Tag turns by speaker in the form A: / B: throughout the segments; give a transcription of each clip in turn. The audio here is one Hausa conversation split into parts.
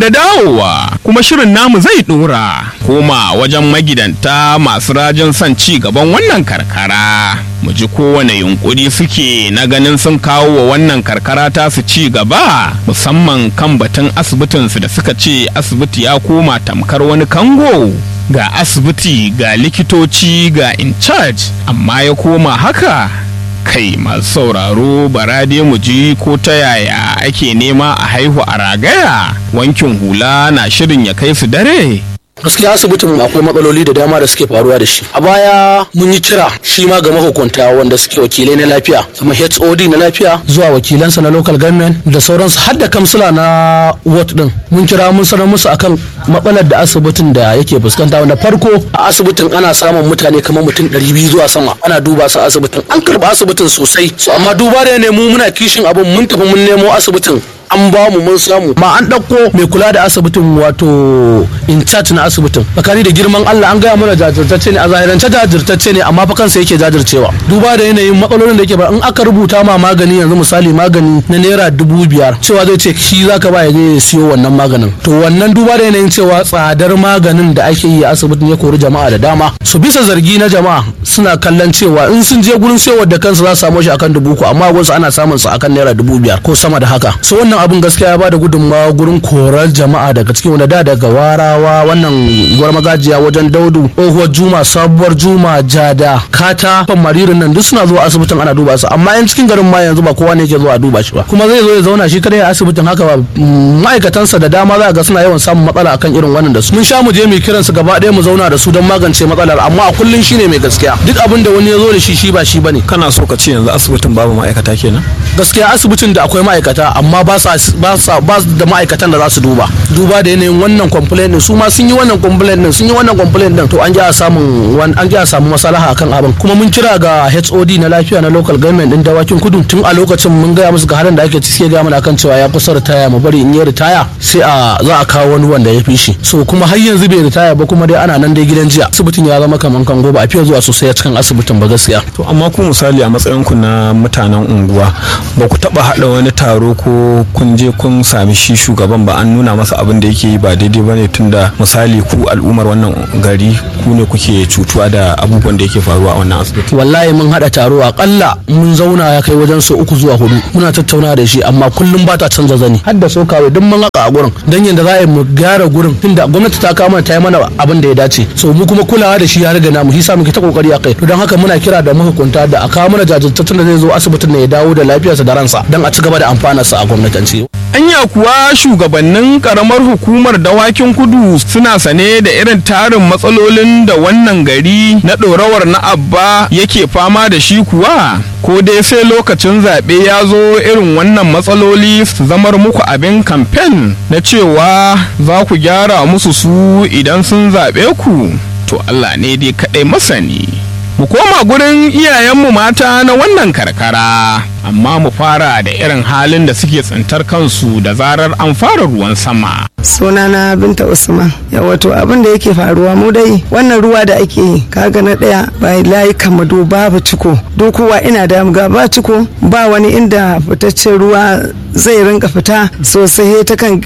A: da dawowa kuma shirin namu zai dora koma wajen magidanta masu rajin son ci gaban wannan karkara mu ji kowane yunkuri suke na ganin sun kawo wa wannan karkara ta su ci gaba musamman kan batun asibitinsu da suka ce asibiti ya koma tamkar wani kango ga asibiti ga likitoci ga in charge amma ya koma haka kai masu sauraro barade mu ji ko ta yaya ake nema a haihu a ragaya wankin hula na shirin ya kai su dare
B: gaskiya asibitin akwai matsaloli da dama da suke faruwa da shi a baya mun yi kira shi ma ga mahukunta wanda suke wakilai na lafiya kamar hod na lafiya zuwa wakilansa na local government da sauransu har da kamsila na ward din mun kira mun sanar musu akan matsalar da asibitin da yake fuskanta wanda farko a asibitin ana samun mutane kamar mutum 200 zuwa sama ana duba su asibitin an karba asibitin sosai so amma duba da ne mu muna kishin abin mun tafi mun nemo asibitin an ba mu mun samu ma an ɗauko mai kula da asibitin wato in charge na asibitin tsakani da girman Allah an gaya mana jajirtacce ne a zahirance jajirtacce ne amma fa kansa yake jajircewa duba da yanayin matsalolin da yake ba in aka rubuta ma magani yanzu misali magani na naira dubu biyar cewa zai ce shi zaka ba ya je ya siyo wannan maganin to wannan duba da yanayin cewa tsadar maganin da ake yi a asibitin ya kori jama'a da dama su bisa zargi na jama'a suna kallon cewa in sun je gurin sayarwa da kansu za su samu shi akan dubu uku amma wasu ana samun su akan naira dubu biyar ko sama da haka so wannan abin gaskiya ya bada gudunmawa gurin korar jama'a daga cikin wanda da daga warawa wannan gwar magajiya wajen daudu tsohuwar juma sabuwar juma jada kata fan maririn nan duk suna zuwa asibitin ana duba su amma yan cikin garin ma yanzu ba kowa ne yake zuwa duba shi ba kuma zai zo ya zauna shi kadai a asibitin haka ba ma'aikatansa da dama za ga suna yawan samun matsala akan irin wannan da su mun sha mu je mu kiran su gaba ɗaya mu zauna da su don magance matsalar amma a kullun shine mai gaskiya duk abin da wani ya zo da shi shi ba shi bane
C: kana so ka ce yanzu asibitin babu ma'aikata kenan
B: gaskiya asibitin da akwai ma'aikata amma ba sa ba sa ba da ma'aikatan da za su duba duba da yanayin wannan complaint din su ma sun yi wannan complaint din sun yi wannan complaint din to an ji a samun an ji a samu maslaha akan abin kuma mun kira ga HOD na lafiya na local government din dawakin kudu tun a lokacin mun gaya musu ga halin da ake ciki ga mana akan cewa ya kusa ritaya mu bari in yi ritaya sai a za a kawo wani wanda ya fi shi so kuma har yanzu bai ritaya ba kuma dai ana nan dai gidan jiya asibitin ya zama kaman kango ba a fiye zuwa sosai a cikin asibitin ba gaskiya
C: to amma ku misali a matsayin ku na mutanen unguwa ba ku taba hada wani taro ko kun je kun sami shi shugaban ba an nuna masa abin da yake yi ba daidai ba ne tunda misali ku al'ummar wannan gari ku ne kuke cutuwa da abubuwan da yake faruwa a wannan asibiti
B: wallahi mun hada taro akalla mun zauna ya kai wajen sau uku zuwa hudu muna tattauna da shi amma kullum ba ta canza zani har da sokawai duk mun haka a gurin dan yanda za a yi mu gyara gurin tunda gwamnati ta kawo mana ta yi mana abin da ya dace so mu kuma kulawa da shi ya riga namu hisa muke ta kokari a kai to don haka muna kira da mahukunta da a kawo mana jajirtattun da zai zo asibitin ne ya dawo da lafiyarsa da ransa dan a ci gaba da amfanarsa a gwamnatance
A: anya kuwa shugabannin karamar hukumar dawakin kudu suna sane da irin tarin matsalolin da wannan gari na ɗorawar na abba yake fama da shi kuwa ko dai sai lokacin zaɓe ya zo irin wannan matsaloli su zamar muku abin kamfen na cewa za ku gyara musu su idan sun zaɓe ku to allah ne dai kaɗai masani mu koma gurin iyayenmu mata na wannan karkara amma mu fara da irin halin da suke tsintar kansu da zarar an fara ruwan sama
D: sunana binta usman ya wato abin da yake faruwa mu dai wannan ruwa da ake yi kaga na daya bai layi kamado babu ciko dokuwa ina da ga ba ciko ba wani inda fitaccen ruwa zai rinka fita sosai ta kan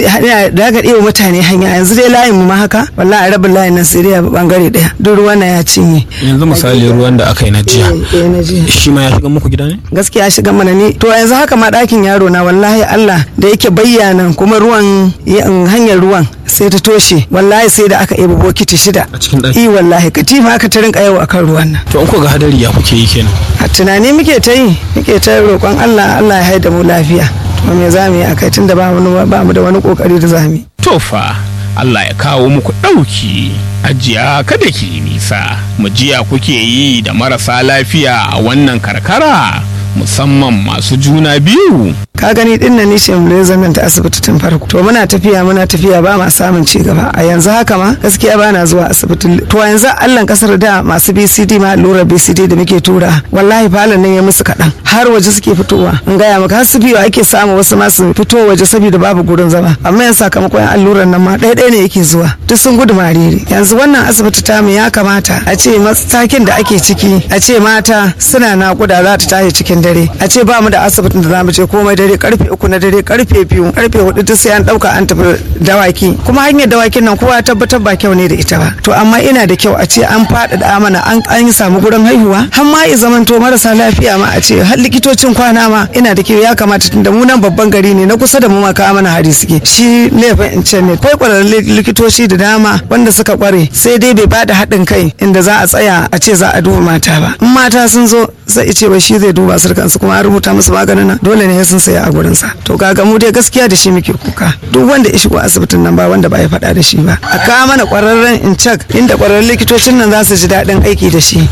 D: da ga iya mutane hanya yanzu dai layin mu ma haka wallahi rabin layin nan sai dai bangare daya duk ruwan na ya cinye
C: yanzu misali ruwan da aka yi na jiya shi ma ya shiga muku gida ne
D: gaskiya shiga mana ni to yanzu haka ma ɗakin yaro na wallahi Allah da yake bayyana kuma ruwan hanyar ruwan sai ta toshe wallahi sai da aka yi bokiti shida
C: a cikin ɗaki
D: i wallahi katifa aka ta rinka yau akan ruwan nan
C: to in ko ga hadari ya kuke yi kenan
D: a tunani muke ta yi muke ta roƙon Allah Allah ya haida mu lafiya to me za mu yi akai tunda ba mu ba mu da wani kokari da za mu yi
A: to fa Allah ya kawo muku ɗauki ajiya kada ki nisa mu jiya kuke yi da marasa lafiya a wannan karkara musamman masu juna biyu
D: ka gani din nan ni shemule nan ta asibiti tun farko to muna tafiya muna tafiya ba ma samun ci gaba a yanzu haka ma gaskiya ba na zuwa asibitin to yanzu allan kasar da masu bcd ma allurar bcd da muke tura wallahi falon nan ya musu kaɗan har waje suke fitowa in gaya maka har su biyu ake samu wasu masu fito waje saboda babu gurin zama amma yanzu sakamakon allurar nan ma ɗaya ɗaya ne yake zuwa duk sun gudu mariri yanzu wannan asibiti tamu ya kamata a ce matakin da ake ciki a ce mata suna naƙuda za ta tashi cikin dare a ce ba mu da asibitin da za mu je komai dare dare karfe uku na dare karfe biyu karfe hudu duk sai an dauka an tafi dawaki kuma hanyar dawakin nan kowa tabbatar ba kyau ne da ita ba to amma ina da kyau a ce an faɗaɗa mana an an samu gurin haihuwa har ma ya zamanto marasa lafiya ma a ce har likitocin kwana ma ina da kyau ya kamata tunda mu nan babban gari ne na kusa da mu ma kawo mana hari suke shi laifin in ce ne kai kwararrun likitoci da dama wanda suka kware sai dai bai bada haɗin kai inda za a tsaya a ce za a duba mata ba in mata sun zo sai ce ba shi zai duba su kansu kuma an rubuta musu maganin nan dole ne sun saya a gurin sa to kaga mu dai gaskiya da shi muke kuka duk wanda ya shigo asibitin nan ba wanda ba ya faɗa da shi ba a kawo mana kwararren in cak inda kwararrun likitocin nan za su ji daɗin aiki da shi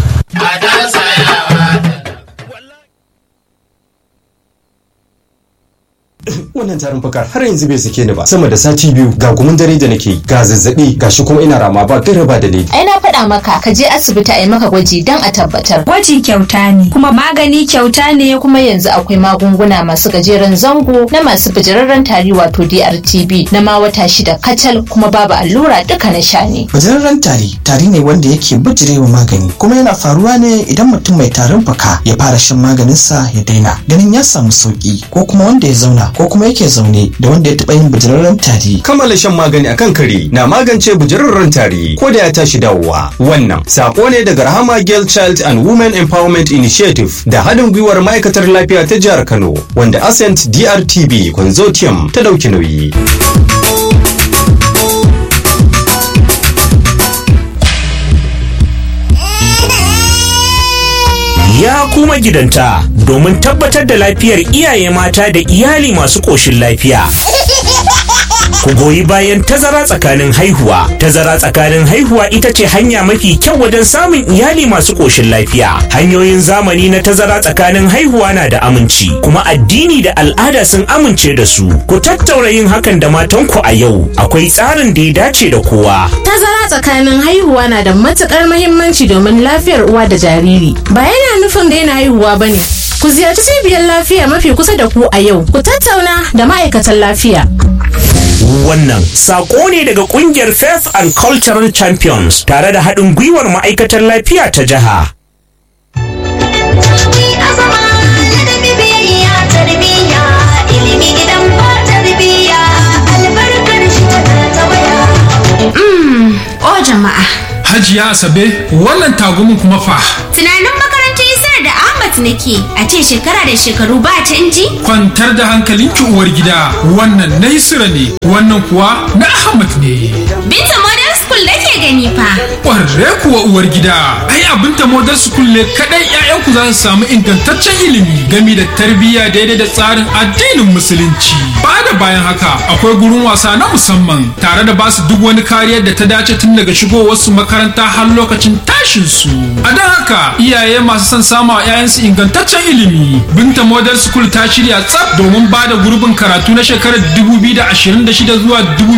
E: wannan tarin fakar har yanzu bai sake ni ba sama da sati biyu ga gumin dare da nake ga zazzabi ga shi kuma ina rama ba gaira ba dalili
F: ai na faɗa maka ka je asibiti a yi maka gwaji don a tabbatar
G: Gwaji kyauta ne, kuma magani kyauta ne
F: kuma yanzu akwai magunguna masu gajeren zango na masu bijirarren tari wato DRTB na ma wata shida kacal kuma babu allura duka na sha ne
H: Bajararren tari tari ne wanda yake bijirewa magani kuma yana faruwa ne idan mutum mai tarin fuka ya fara shan maganinsa ya daina ganin ya samu sauki ko kuma wanda ya zauna ko kuma yake zaune da wanda ya taɓa yin bajararren tari.
E: kammala shan magani akan kare na magance bujararren tari ko da ya tashi dawowa wannan sako ne daga rahama girl child and women empowerment initiative da haɗin gwiwar ma'aikatar lafiya ta jihar kano wanda ascent drtb consortium ta ɗauki nauyi
I: ya kuma gidanta domin tabbatar da lafiyar iyaye mata da iyali masu ƙoshin lafiya. Ku goyi bayan tazara tsakanin haihuwa. Tazara tsakanin haihuwa ita ce hanya mafi kyau wajen samun iyali masu ƙoshin lafiya. Hanyoyin zamani na tazara tsakanin haihuwa na da aminci, kuma addini da al'ada sun amince da su. Ku tattaura yin hakan da matanku a yau. Akwai tsarin da ya dace da kowa.
J: Tazara tsakanin haihuwa na da matukar mahimmanci domin lafiyar uwa da jariri. Ba yana nufin daina haihuwa ba ne. Ku ziyarci cibiyar lafiya mafi kusa da ku a yau. Ku tattauna da ma'aikatan lafiya.
I: Wannan sako ne daga kungiyar Faith and Cultural Champions tare da haɗin gwiwar ma'aikatar lafiya ta jiha.
G: o jama'a.
K: Hajiya Asabe, wannan tagumin kuma fa.
G: Tunanin makarantar Isar da Ahmad nake a ce shekara da shekaru ba canji?
K: Kwantar da hankalinki uwar gida, wannan na Isra ne, wannan kuwa na Ahmad ne.
G: Binta Modern School nake gani fa.
K: Ƙwarre kuwa uwar gida, ai abinta modern school ne kaɗai 'ya'yanku za su samu ingantaccen ilimi gami da tarbiyya daidai da tsarin addinin musulunci. Ba da bayan haka akwai gurin wasa na musamman tare da basu duk wani kariyar da ta dace tun daga shigowarsu makaranta har lokacin tashin su. A don haka iyaye masu son sama wa 'ya'yansu ingantaccen ilimi. Binta Model School ta shirya tsaf domin ba da gurbin karatu na shekarar 2026 zuwa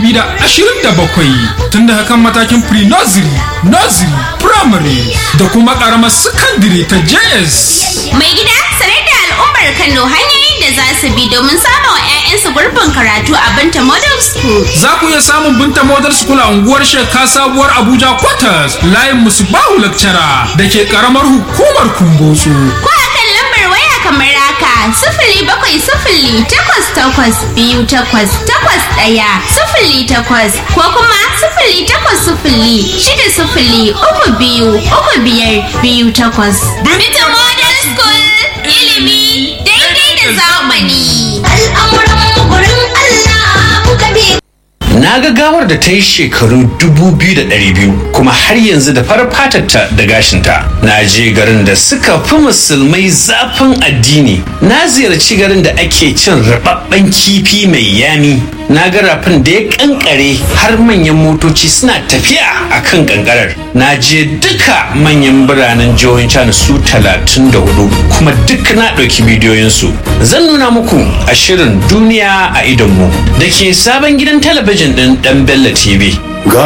K: 2027 tun da hakan matakin pre-nursery, nursery, primary da kuma karamar secondary ta JS.
G: Mai gida sanar da al'ummar Kano hanyoyin da za su bi domin samun wa 'ya'yansu gurbin karatu a Binta Model School.
K: Za ku iya samun Binta Model School a unguwar Sheka Sabuwar Abuja Quarters layin Musubahu Lecturer da ke karamar hukumar Kumbotso.
G: Ko a kan lambar waya kamar haka sifili bakwai sifili takwas takwas biyu takwas takwas ɗaya sifili takwas ko kuma sifili takwas sifili shida sifili uku biyu uku biyar biyu takwas. Binta Model School ilimi daidai da zamani. Al'amuran gurin Allah muka bi.
L: Na ga gawar da ta yi shekaru 2,200 kuma har yanzu da farar fatarta da gashinta. Na je garin da suka fi musulmai zafin addini. Na ziyarci garin da ake cin rababben kifi mai yami. Na ga rafin da ya kankare har manyan motoci suna tafiya a kan kankarar. Na je duka manyan biranen jihohin China su 34 kuma duk na ɗauki bidiyoyinsu. Zan nuna muku a shirin duniya a idonmu da ke sabon gidan talabijin ɗin ɗan Bello TV.